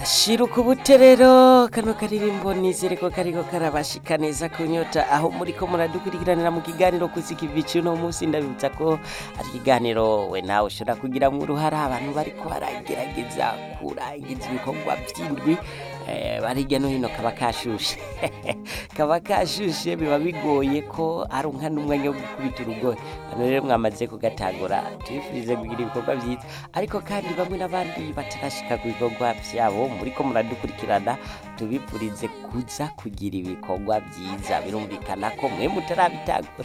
shiruka ubuterero kano karirimbo nizere ko kariko karabashika neza kunyota aho muriko muradukurikiranira mu kiganiro kuzika ibici uno munsi ndabibutsa ko ari ikiganiro we nawe ushobora kugiramwo uruhara abantu bariko baragerageza kurangiza ibikorwa vy'indwi eh, bari hirya no hino kaba kashushe kaba kashushe biba bigoye ko aronka n'umwanya wo gukubita urugohe hano rero mwamaze kugatagura tubifurize kugira ibikorwa vyiza ariko kandi bamwe n'abandi batarashika ku bikorwa vyabo muriko muradukurikirana tubifurize kuza kugira ibikorwa vyiza birumvikana ko mwe mutarabitagura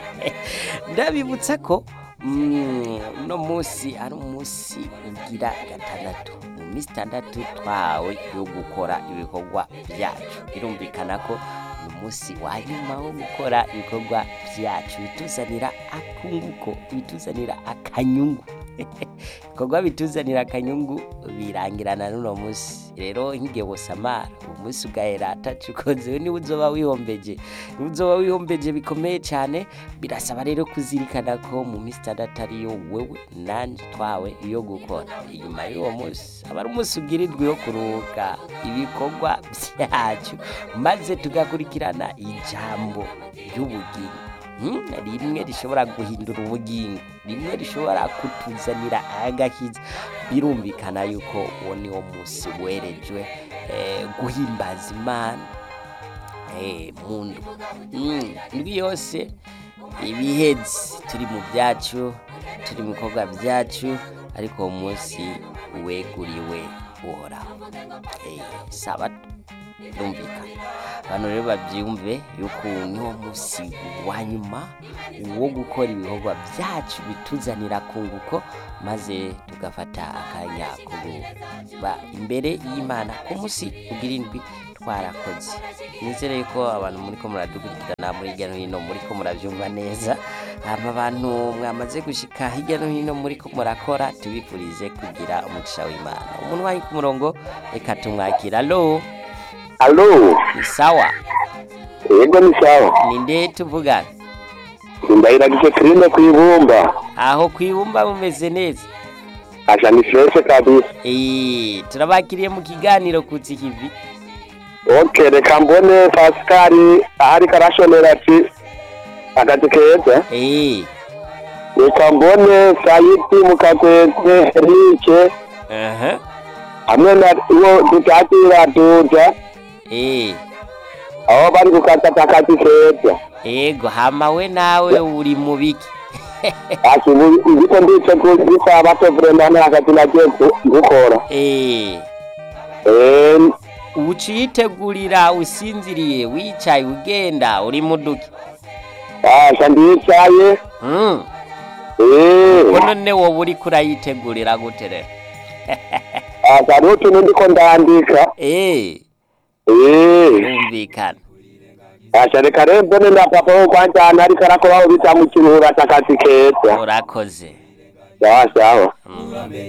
ndabibutsa ko mm, uno munsi ari umunsi ugira gatandatu mu minsi itandatu twawe yo gukora ibikorwa vyacu birumvikana ko ni umunsi wa nyuma wo gukora ibikorwa vyacu bituzanira akunguko bituzanira akanyungu ibikorwa bituzanira akanyungu birangirana n'uno munsi rero nk'igihe wosamara uwo munsi ugahera atacu ukoze niwe uzoba wihombeje niwe uzoba wihombeje bikomeye cyane birasaba rero kuzirikana ko mu minsi itandatu ariyo wewe nanje twawe yo gukora inyuma y'uwo munsi aba ari umunsi ugirirwa yo kuruhuka ibikorwa vyacu maze tugakurikirana ijambo ry'ubugingo Hmm, rimwe rishobora guhindura ubugingo rimwe rishobora kutuzanira agakiza birumvikana yuko uwo ni wo munsi werejwe eh, guhimbaza imana eh, mundu mm, indwi yose ibihezi turi mu byacu turi mu bikorwa byacu ariko uwo munsi weguriwe uhoraho eh, sabato birumvikana abantu rero babyumve yuko niwo munsi wa nyuma wo gukora ibikorwa byacu bituzanira kunguko maze tugafata akanya ko kuba imbere y'imana ku munsi ugira indwi twarakoze nizere ko abantu muri ko muradukurikirana muri hirya no hino muri ko murabyumva neza hama abantu mwamaze gushika hirya no hino muri ko murakora tubifurize kugira umugisha w'imana umuntu wari ku murongo reka tumwakira alo Alo, ni sawa yego ni sawa. ninde tuvugana Ndahiragije Kirinde kwibumba. aho kwibumba mumeze neza Asha ni fresh kabisa. Eh, turabakiriye mu kiganiro kutsi kivi Okay, reka mbone Pascal ahari karashonera ati akati keza. Eh, Reka mbone Sayiti mukakweze Rike aha hamwe na uwo tutatira tuja eh aho bari gukata akati keza. ego hama we nawe uri mu biki Ati ndiko ndice kuri bato vraiment nakati nagiye gu- gukora. Eh, Eh, uciyitegurira usinziriye wicaye ugenda uri mu duki asha ndicaye. Mm, Eh. ko none wowe uriko urayitegurira gute rero Asa hariho utuntu ndiko ndandika Eh, Eh, yumvikana asha reka rero mbone na papa wo kwanjana ariko arakoraho bita mu kiruhura c'akazi keza urakoze sawa sawa Mm.